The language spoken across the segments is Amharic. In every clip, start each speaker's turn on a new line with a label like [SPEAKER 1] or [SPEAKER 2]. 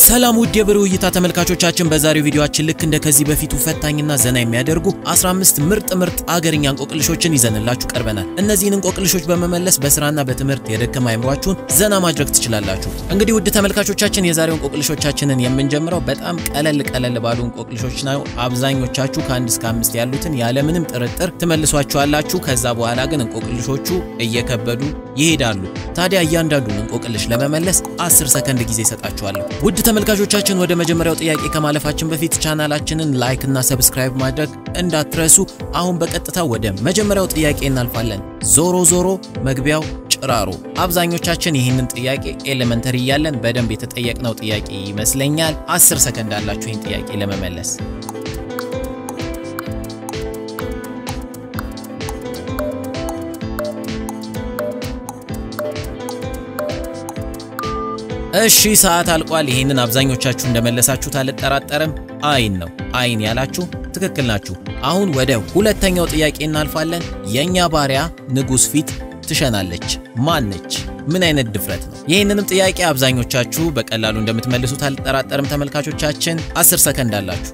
[SPEAKER 1] ሰላም ውድ የብሩህ እይታ ተመልካቾቻችን፣ በዛሬው ቪዲዮአችን ልክ እንደ ከዚህ በፊቱ ፈታኝና ዘና የሚያደርጉ 15 ምርጥ ምርጥ አገርኛ እንቆቅልሾችን ይዘንላችሁ ቀርበናል። እነዚህን እንቆቅልሾች በመመለስ በስራና በትምህርት የደከመ አይምሯችሁን ዘና ማድረግ ትችላላችሁ። እንግዲህ ውድ ተመልካቾቻችን የዛሬው እንቆቅልሾቻችንን የምንጀምረው በጣም ቀለል ቀለል ባሉ እንቆቅልሾች ነው። አብዛኞቻችሁ ከአንድ እስከ አምስት ያሉትን ያለምንም ጥርጥር ትመልሷቸዋላችሁ። ከዛ በኋላ ግን እንቆቅልሾቹ እየከበዱ ይሄዳሉ። ታዲያ እያንዳንዱን እንቆቅልሽ ለመመለስ 10 ሰከንድ ጊዜ እሰጣችኋለሁ። ውድ ተመልካቾቻችን ወደ መጀመሪያው ጥያቄ ከማለፋችን በፊት ቻናላችንን ላይክ እና ሰብስክራይብ ማድረግ እንዳትረሱ። አሁን በቀጥታ ወደ መጀመሪያው ጥያቄ እናልፋለን። ዞሮ ዞሮ መግቢያው ጭራሮ። አብዛኞቻችን ይህንን ጥያቄ ኤሌመንተሪ እያለን በደንብ የተጠየቅነው ጥያቄ ይመስለኛል። 10 ሰከንድ አላችሁ ይህን ጥያቄ ለመመለስ። እሺ ሰዓት አልቋል። ይህንን አብዛኞቻችሁ እንደመለሳችሁት አልጠራጠርም። አይን ነው። አይን ያላችሁ ትክክል ናችሁ። አሁን ወደ ሁለተኛው ጥያቄ እናልፋለን። የእኛ ባሪያ ንጉሥ ፊት ትሸናለች። ማነች? ምን አይነት ድፍረት ነው? ይህንንም ጥያቄ አብዛኞቻችሁ በቀላሉ እንደምትመልሱት አልጠራጠርም። ተመልካቾቻችን 10 ሰከንድ አላችሁ።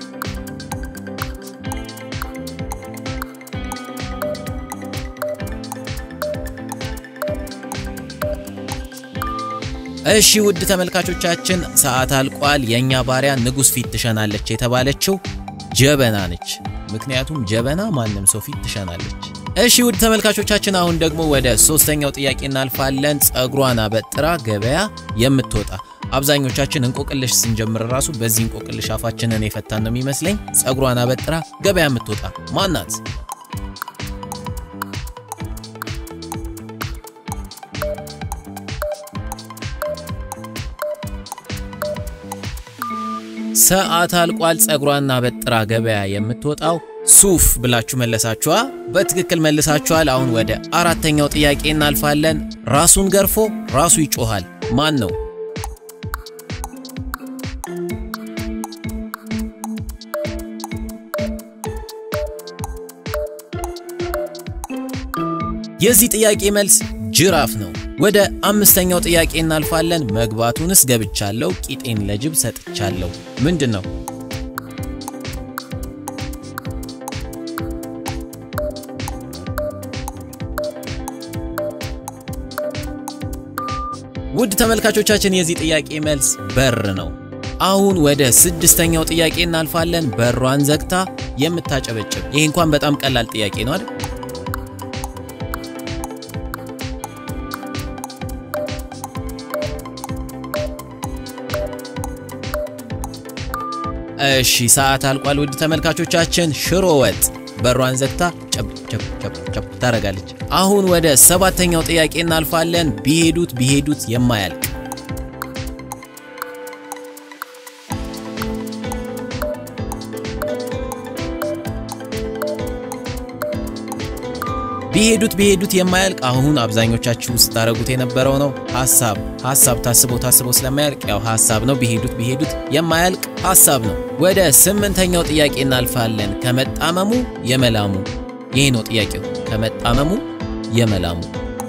[SPEAKER 1] እሺ ውድ ተመልካቾቻችን ሰዓት አልቋል። የእኛ ባሪያ ንጉሥ ፊት ትሸናለች የተባለችው ጀበና ነች። ምክንያቱም ጀበና ማንም ሰው ፊት ትሸናለች። እሺ ውድ ተመልካቾቻችን አሁን ደግሞ ወደ ሶስተኛው ጥያቄ እናልፋለን። ጸጉሯን አበጥራ ገበያ የምትወጣ አብዛኞቻችን እንቆቅልሽ ስንጀምር ራሱ በዚህ እንቆቅልሽ አፋችንን የፈታን ነው የሚመስለኝ። ጸጉሯን አበጥራ ገበያ የምትወጣ ማናት? ሰዓት አልቋል። ጸጉሯን አበጥራ ገበያ የምትወጣው ሱፍ ብላችሁ መለሳችኋ። በትክክል መልሳችኋል። አሁን ወደ አራተኛው ጥያቄ እናልፋለን። ራሱን ገርፎ ራሱ ይጮሃል ማን ነው? የዚህ ጥያቄ መልስ ጅራፍ ነው። ወደ አምስተኛው ጥያቄ እናልፋለን። መግባቱንስ ገብቻለሁ፣ ቂጤን ለጅብ ሰጥቻለሁ ምንድን ነው? ውድ ተመልካቾቻችን የዚህ ጥያቄ መልስ በር ነው። አሁን ወደ ስድስተኛው ጥያቄ እናልፋለን። በሯን ዘግታ የምታጨበጭብ። ይህ እንኳን በጣም ቀላል ጥያቄ ነው አይደል? እሺ ሰዓት አልቋል። ውድ ተመልካቾቻችን ሽሮ ወጥ በሯን ዘግታ ጨብ ጨብ ጨብ ጨብ ታደርጋለች። አሁን ወደ ሰባተኛው ጥያቄ እናልፋለን። ቢሄዱት ቢሄዱት የማያልቅ ቢሄዱት ቢሄዱት የማያልቅ አሁን አብዛኞቻችሁ ስታረጉት የነበረው ነው። ሐሳብ ሐሳብ ታስቦ ታስቦ ስለማያልቅ ያው ሐሳብ ነው። ቢሄዱት ቢሄዱት የማያልቅ ሐሳብ ነው። ወደ ስምንተኛው ጥያቄ እናልፋለን። ከመጣመሙ የመላሙ ይሄ ነው ጥያቄው። ከመጣመሙ የመላሙ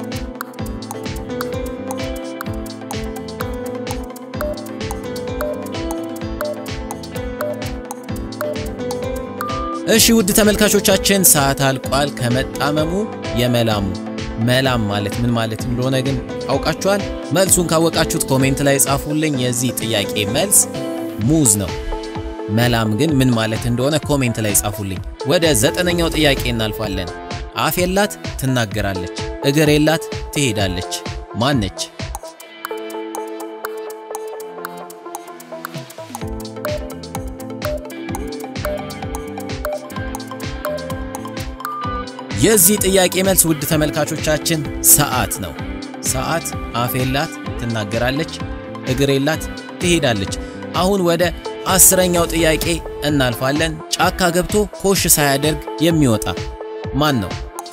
[SPEAKER 1] እሺ ውድ ተመልካቾቻችን ሰዓት አልቋል። ከመጣመሙ የመላሙ መላም ማለት ምን ማለት እንደሆነ ግን አውቃችኋል? መልሱን ካወቃችሁት ኮሜንት ላይ ጻፉልኝ። የዚህ ጥያቄ መልስ ሙዝ ነው። መላም ግን ምን ማለት እንደሆነ ኮሜንት ላይ ጻፉልኝ። ወደ ዘጠነኛው ጥያቄ እናልፋለን። አፍ የላት ትናገራለች፣ እግር የላት ትሄዳለች። ማነች? የዚህ ጥያቄ መልስ ውድ ተመልካቾቻችን ሰዓት ነው። ሰዓት አፍ የላት ትናገራለች፣ እግር የላት ትሄዳለች። አሁን ወደ አስረኛው ጥያቄ እናልፋለን። ጫካ ገብቶ ኮሽ ሳያደርግ የሚወጣ ማን ነው?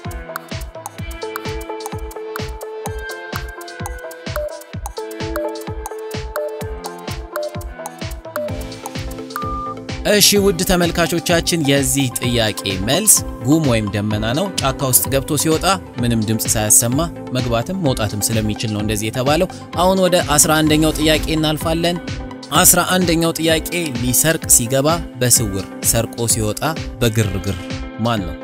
[SPEAKER 1] እሺ ውድ ተመልካቾቻችን የዚህ ጥያቄ መልስ ጉም ወይም ደመና ነው። ጫካ ውስጥ ገብቶ ሲወጣ ምንም ድምፅ ሳያሰማ መግባትም መውጣትም ስለሚችል ነው እንደዚህ የተባለው። አሁን ወደ 11ኛው ጥያቄ እናልፋለን። አስራ አንደኛው ጥያቄ ሊሰርቅ ሲገባ በስውር ሰርቆ ሲወጣ በግርግር ማን ነው?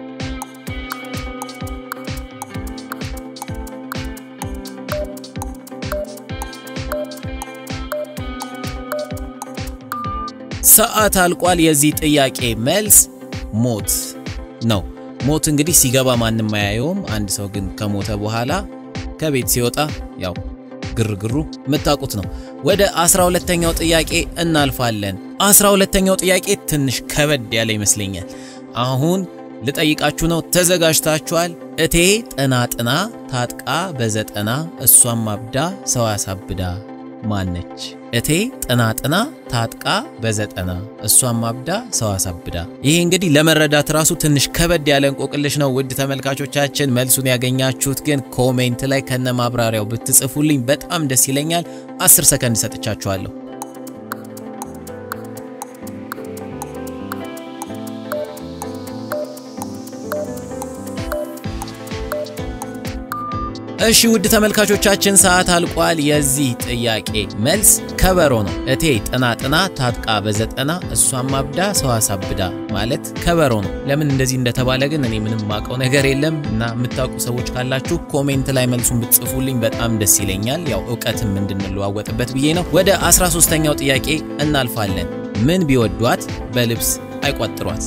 [SPEAKER 1] ሰዓት አልቋል። የዚህ ጥያቄ መልስ ሞት ነው። ሞት እንግዲህ ሲገባ ማንም አያየውም። አንድ ሰው ግን ከሞተ በኋላ ከቤት ሲወጣ ያው ግርግሩ የምታውቁት ነው። ወደ አስራ ሁለተኛው ጥያቄ እናልፋለን። አስራ ሁለተኛው ጥያቄ ትንሽ ከበድ ያለ ይመስለኛል። አሁን ልጠይቃችሁ ነው። ተዘጋጅታችኋል? እቴ ጥና ጥና ታጥቃ በዘጠና እሷም አብዳ ሰው ያሳብዳ ማነች? እቴ ጥና ጥና ታጥቃ በዘጠና እሷም አብዳ ሰው አሳብዳ። ይሄ እንግዲህ ለመረዳት ራሱ ትንሽ ከበድ ያለ እንቆቅልሽ ነው። ውድ ተመልካቾቻችን መልሱን ያገኛችሁት ግን ኮሜንት ላይ ከነ ማብራሪያው ብትጽፉልኝ በጣም ደስ ይለኛል። 10 ሰከንድ ሰጥቻችኋለሁ። እሺ ውድ ተመልካቾቻችን ሰዓት አልቋል። የዚህ ጥያቄ መልስ ከበሮ ነው። እቴ ጥና ጥና ታጥቃ በዘጠና እሷም አብዳ ሰው አሳብዳ ማለት ከበሮ ነው። ለምን እንደዚህ እንደተባለ ግን እኔ ምንም ማውቀው ነገር የለም እና የምታውቁ ሰዎች ካላችሁ ኮሜንት ላይ መልሱን ብትጽፉልኝ በጣም ደስ ይለኛል። ያው እውቀትም እንድንለዋወጥበት ብዬ ነው። ወደ 13ኛው ጥያቄ እናልፋለን። ምን ቢወዷት በልብስ አይቋጥሯት?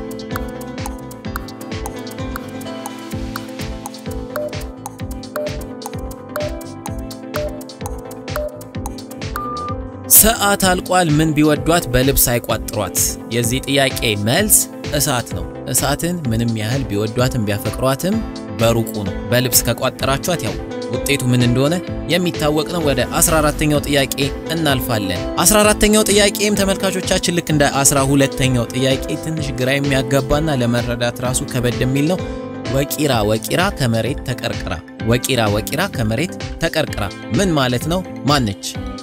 [SPEAKER 1] ሰዓት አልቋል። ምን ቢወዷት በልብስ አይቋጥሯት? የዚህ ጥያቄ መልስ እሳት ነው። እሳትን ምንም ያህል ቢወዷትም ቢያፈቅሯትም በሩቁ ነው። በልብስ ከቋጠራቿት ያው ውጤቱ ምን እንደሆነ የሚታወቅ ነው። ወደ 14ተኛው ጥያቄ እናልፋለን። 14ተኛው ጥያቄም ተመልካቾቻችን ልክ እንደ 12ተኛው ጥያቄ ትንሽ ግራ የሚያጋባና ለመረዳት ራሱ ከበድ የሚል ነው። ወቂራ ወቂራ ከመሬት ተቀርቅራ፣ ወቂራ ወቂራ ከመሬት ተቀርቅራ ምን ማለት ነው? ማነች?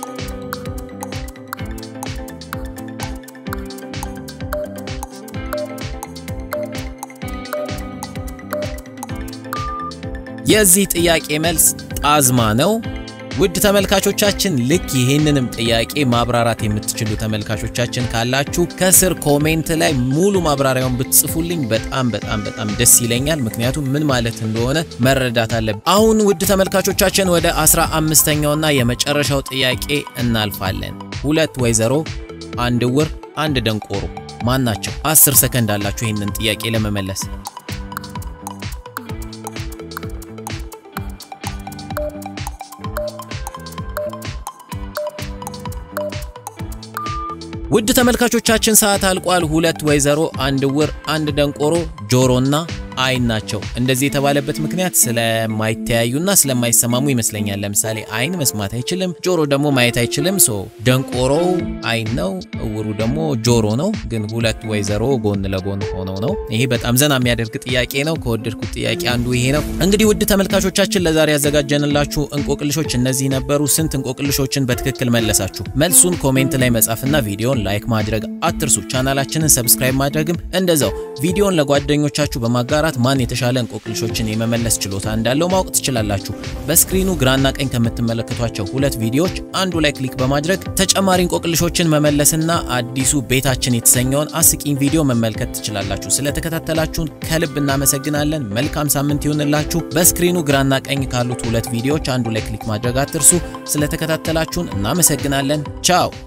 [SPEAKER 1] የዚህ ጥያቄ መልስ ጣዝማ ነው። ውድ ተመልካቾቻችን ልክ ይህንንም ጥያቄ ማብራራት የምትችሉ ተመልካቾቻችን ካላችሁ ከስር ኮሜንት ላይ ሙሉ ማብራሪያውን ብትጽፉልኝ በጣም በጣም በጣም ደስ ይለኛል። ምክንያቱም ምን ማለት እንደሆነ መረዳት አለብን። አሁን ውድ ተመልካቾቻችን ወደ አስራ አምስተኛውና የመጨረሻው ጥያቄ እናልፋለን። ሁለት ወይዘሮ፣ አንድ ዕውር፣ አንድ ደንቆሮ ማን ናቸው? አስር ሰከንድ አላችሁ ይህንን ጥያቄ ለመመለስ። ውድ ተመልካቾቻችን ሰዓት አልቋል። ሁለት ወይዘሮ፣ አንድ ዕውር፣ አንድ ደንቆሮ ጆሮና አይን ናቸው። እንደዚህ የተባለበት ምክንያት ስለማይተያዩና ስለማይሰማሙ ይመስለኛል። ለምሳሌ አይን መስማት አይችልም፣ ጆሮ ደግሞ ማየት አይችልም። ሶ ደንቆሮው አይን ነው፣ ዕውሩ ደግሞ ጆሮ ነው። ግን ሁለት ወይዘሮ ጎን ለጎን ሆነው ነው። ይሄ በጣም ዘና የሚያደርግ ጥያቄ ነው። ከወደድኩት ጥያቄ አንዱ ይሄ ነው። እንግዲህ ውድ ተመልካቾቻችን ለዛሬ ያዘጋጀንላችሁ እንቆቅልሾች እነዚህ ነበሩ። ስንት እንቆቅልሾችን በትክክል መለሳችሁ? መልሱን ኮሜንት ላይ መጻፍና ቪዲዮን ላይክ ማድረግ አትርሱ። ቻናላችንን ሰብስክራይብ ማድረግም እንደዛው። ቪዲዮን ለጓደኞቻችሁ በማጋራት ማን የተሻለ እንቆቅልሾችን የመመለስ ችሎታ እንዳለው ማወቅ ትችላላችሁ። በስክሪኑ ግራና ቀኝ ከምትመለከቷቸው ሁለት ቪዲዮዎች አንዱ ላይ ክሊክ በማድረግ ተጨማሪ እንቆቅልሾችን መመለስና አዲሱ ቤታችን የተሰኘውን አስቂኝ ቪዲዮ መመልከት ትችላላችሁ። ስለተከታተላችሁን ከልብ እናመሰግናለን። መልካም ሳምንት ይሁንላችሁ። በስክሪኑ ግራና ቀኝ ካሉት ሁለት ቪዲዮዎች አንዱ ላይ ክሊክ ማድረግ አትርሱ። ስለተከታተላችሁን እናመሰግናለን። ቻው